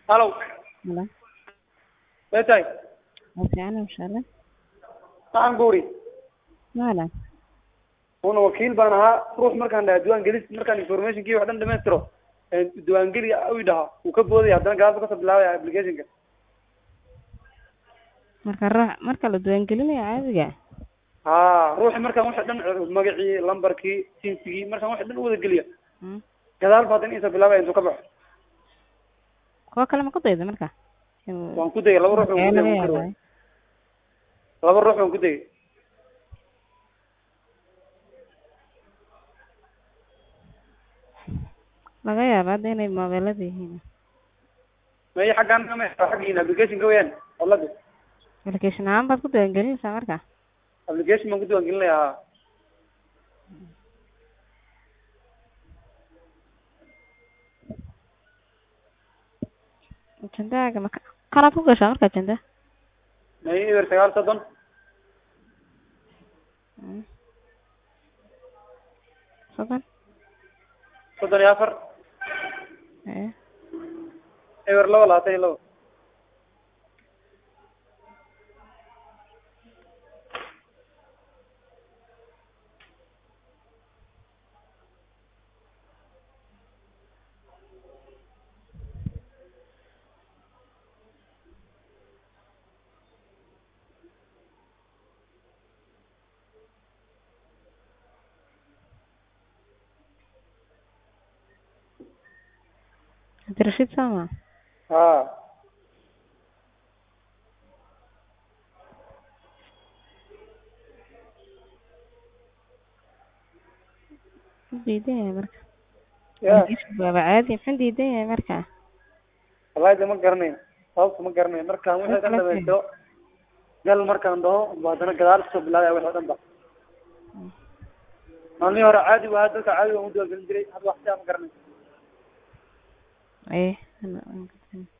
halow Hello. meetay Waa fiican inshallah. waxaan ku uri Maalan. una wakiil baan ahaa ruux markaan dhaha diiwaan gelis markaan informationkii wax dhan dhamaystiro diiwaan geli u dhaha wuu ka boodaya haddana gaalba kasoo bilaabaya applicationka Marka ruux marka la diiwaangelinayo caadiga ha ruuxi markaan waxa dhan magacii lambarkii jinsigii markaan waxa dhan u wada geliya hmm. gadaal ba haddana inta bilaabaya intuu ka baxo kuwa kale ma ku dayda marka In- waan ku dayay laba ruux Ee, baan ku laga dayay yaabaa. laba ruux baan ku dayay laga yaaba hadda inay mobeelada yihiin may xaggaan kama xaggiina applicationka weyaan olada application ahaan baad ku diiwaangelinaysaa marka application baan ku diiwaan gelinaya ha ajendaaga maka kanaad ku gashaa marka ajenda may eber sagaal soddon Hmm. soddon soddon iyo afar ee eber laba labaatan iyo laba cabdirashiid sama ha muxuu diidan yahay marka ya waaba caadi muxuu diidan yahay marka wallahi de ma garanayo sababta ma garanayo markaan wixii dhan dhamaystiro gal markaan dhaho ba haddana gadaal kasoo bilaabaya wixii o dhan ba maalmihii hore caadi waa dadka caadi waan u diiwaan gelin jiray hadda wax sidaa ma garanayo ee